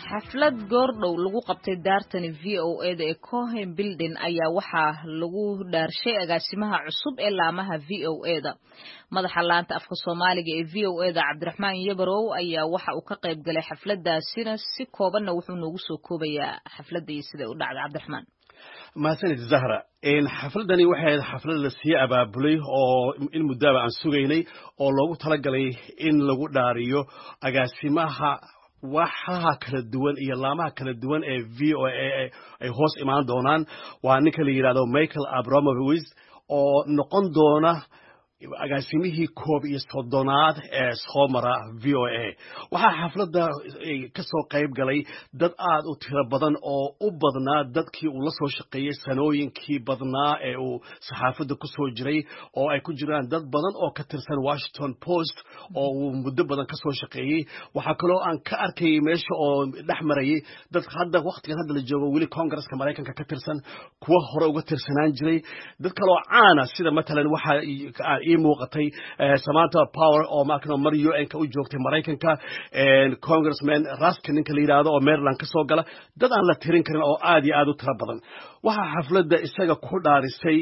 xaflad goordhow lagu qabtay daartani v o eda ee cohen building ayaa waxaa lagu dhaarshay agaasimaha cusub ee laamaha v o eda madaxa laanta afka soomaaliga ee v o eda cabdiraxmaan yabarow ayaa waxa uu ka qayb galay xafladaasina si koobanna wuxuu noogu soo koobayaa xafladda iyo siday u dhacday cabdiraxmaan mahadsanid zahra xafladani waxay ahayd xaflad la sii abaabulay oo in muddaaba aan sugaynay oo loogu talagalay in lagu dhaariyo agaasimaha waxaha kala duwan iyo laamaha kala duwan ee v o a ay hoos imaan doonaan waa ninka la yidhahdo michael abramovis oo noqon doona agaasimihii koob iyo soddonaad ee soo mara v o a waxaa xafladda ka soo qayb galay dad aad u tiro badan oo u badnaa dadkii uu la soo shaqeeyey sanooyinkii badnaa ee uu saxaafadda ku soo jiray oo ay ku jiraan dad badan oo ka tirsan washington post oo uu muddo badan ka soo shaqeeyey waxaa kaloo aan ka arkayay meesha oo dhex marayay dad hadda wakhtigan hadda la joogo weli congaresska maraykanka ka tirsan kuwa hore uga tirsanaan jiray dad kaloo caana sida matalan waxaa ii muuqatay samanta power oo markano mar u n ka u joogtay maraykanka congressman raska ninka la yidhaahdo oo maryland ka soo gala dad aan la tirin karin oo aad iyo aad u tiro badan waxaa xafladda isaga ku dhaarisay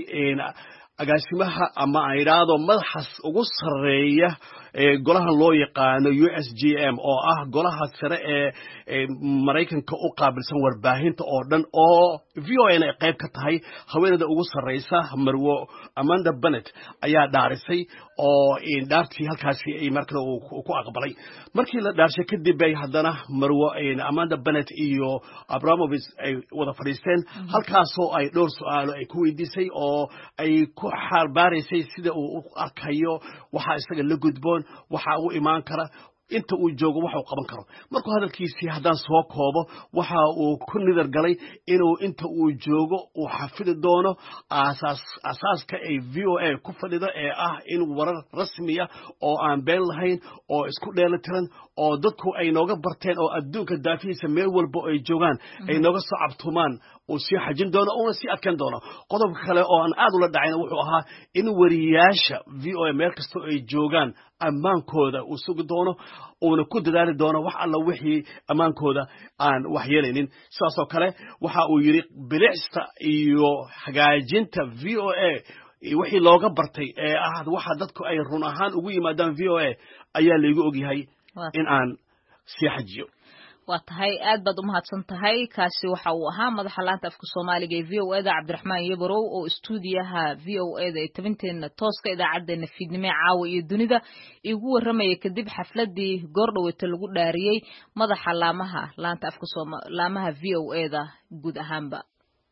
agaasimaha ama aan idhaahdo madaxas ugu sarreeya golahan loo yaqaano u s g m oo ah golaha sare ee maraykanka u qaabilsan warbaahinta oo dhan oo v o n ay qayb ka tahay haweeneyda ugu sarreysa marwo amanda benet ayaa dhaarisay oo dhaartii halkaasi markale uu ku aqbalay markii la dhaarshay kadib bay haddana marwo amanda benet iyo abramovis ay wada fadhiisteen halkaasoo ay dhowr su-aalo ay ku weydiisay oo ay ku xaarbaaraysay sida uu u arkayo waxaa isaga la gudboon waxaa u imaan kara inta uu joogo waxa uu qaban karo markuu hadalkiisii haddaan soo koobo waxa uu ku nidar galay inuu inta uu joogo uu xafidi doono asaaska ay v o a ku fadhido ee ah in warar rasmiya oo aan been lahayn oo isku dheelitiran oo dadku ay nooga barteen oo adduunka daafihiisa meel walba ay joogaan ay nooga soo cabtumaan uu sii xajin doono uuna sii adkeyn doono qodobka kale oo aan aad ula dhacayna wuxuu ahaa in wariyaasha v o a meel kastoo ay joogaan ammaankooda uu sugi doono uuna ku dadaali doono wax alla wixii ammaankooda aan wax yeelaynin sidaasoo kale waxa uu yidhi bilicsta iyo hagaajinta v o a wixii looga bartay ee ah waxa dadku ay run ahaan ugu yimaadaan v o a ayaa laygu ogyahay in aan sii xajiyo waa tahay aad baad u mahadsan tahay kaasi waxa uu ahaa madaxa laanta afka soomaaliga ee v o eda cabdiraxmaan yabarow oo istuudiyaha v o eda ee tabinteena tooska idaacadeena fiidnimo caawa iyo dunida igu warramaya kadib xafladii goordhaweyta lagu dhaariyey madaxa laamaha laanta afka laamaha v o eda guud ahaanba